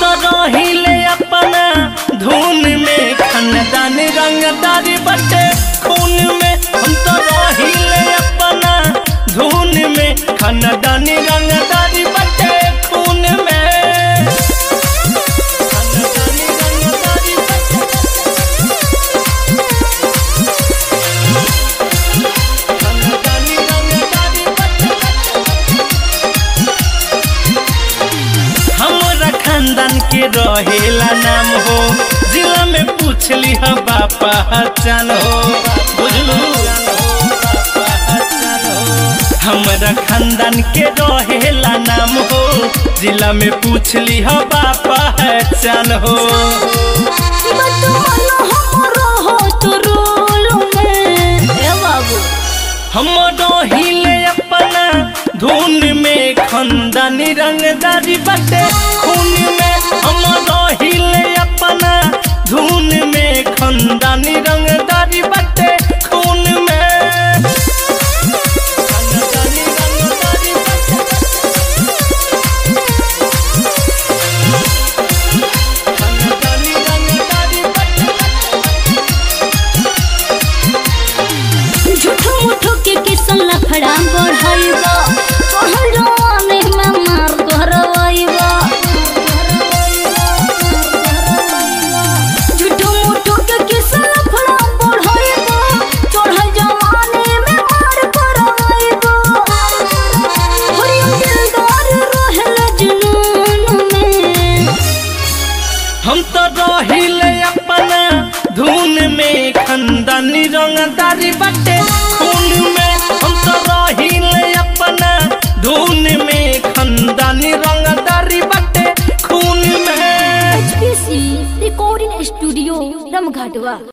तो रहिले अपना धुन में खानदान रंगदारी बटे खून में हम तो रहिले अपना धुन में खानदानी रंगदारी बटे खून में खानदानी रंगदारी बटे खानदानी रंगदारी बटे हमरा खानदान के रहेला नाम हो जिला में पूछली ह बापा पहचान हो बुझलू हमरा खानदान के रहेला नाम हो जिला में पूछली ह बापा पहचान हो बतमानो हमरो हो तो रोल में ए बाबू हम रहिले अपना धुन में खंदानी रंगदारी बटे खून में हम रहिले अपना धुन में खंदानी रंगदारी बटे खून में खंदानी रंगदारी बटे खंदानी रंगदारी बटे झूठो मुठो के किसन लफड़ा बढ़ाइबा कहल जवानी में मार करवाइबा झूठो मुठो के किसन लफड़ा बढ़ाइबा कहल जवानी में मार करवाइबा हरियम दिलदार रहल जुनून में हम तो रहिले अपना धुन में खंदानी रंगदारी बटे खून में हम तो रहिले अपना धुन में खंदानी रंगदारी बटे खून में HPC रिकॉर्डिंग स्टूडियो रमघाटवा